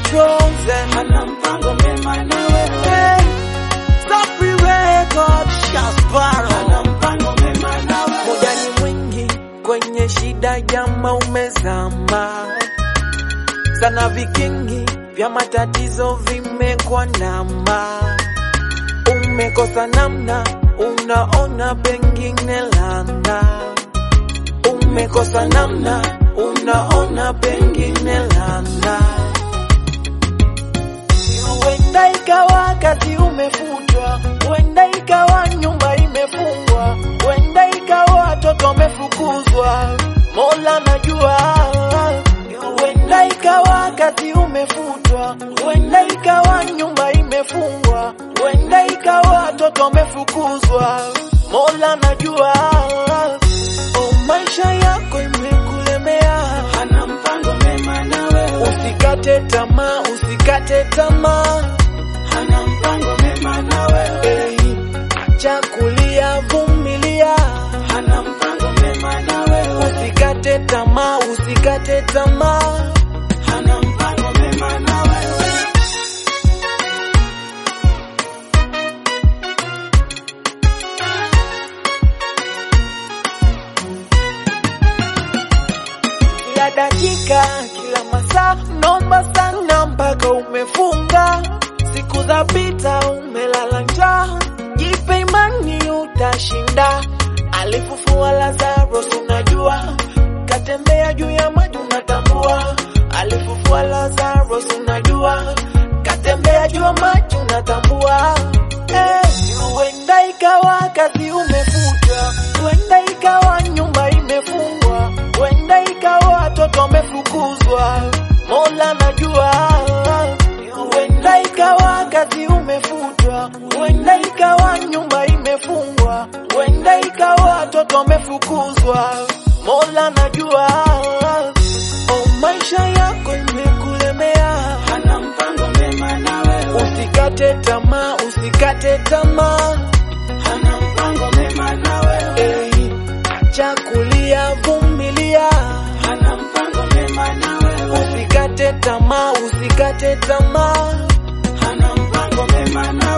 chosen. Ana mpango mema na wewe. Hey, Sapri Record, Shasparo. Ana mpango mema na wewe. Muda ni mwingi kwenye shida, jama umezama sana, vikingi vya matatizo vimekwandama, umekosa namna, unaona pengine lana, umekosa namna, unaona pengine lana, huenda ikawa kazi umefutwa, huenda ikawa nyumba imefungwa, huenda ikawa watoto wamefukuzwa, Mola najua. Huenda ikawa kazi umefutwa, huenda ikawa nyumba imefungwa, huenda ikawa watoto wamefukuzwa, Mola najua. Oh, maisha yako imekulemea, Ana mpango mema na wewe. usikate tamaa, usikate tamaa. Ana mpango mema na wewe. Hey, acha kulia, vumilia, Ana mpango mema na wewe. usikate tamaa, usikate tamaa. Ana mpango mema na wewe. Kila dakika, kila masaa, nomba sana mpaka umefunga. Siku za pita, umelala njaa, jipe imani utashinda. Alifufua Lazarus, unajua, katembea juu ya maji, unatambua. Alifufua Lazarus, unajua, katembea juu ya maji, unatambua. Eh, huenda ikawa kazi umefutwa, huenda ikawa nyumba imefungwa, huenda ikawa watoto wamefukuzwa, Mola najua. Huenda ikawa kazi umefutwa, huenda ikawa nyumba imefungwa, huenda ikawa watoto wamefukuzwa, Mola najua. Oh, maisha yako imekulemea, Ana mpango mema na wewe. usikate tamaa, usikate tamaa. Ana mpango mema na wewe. Hey, acha kulia, vumilia, Ana mpango mema na wewe. usikate tamaa, usikate tamaa. Ana mpango mema na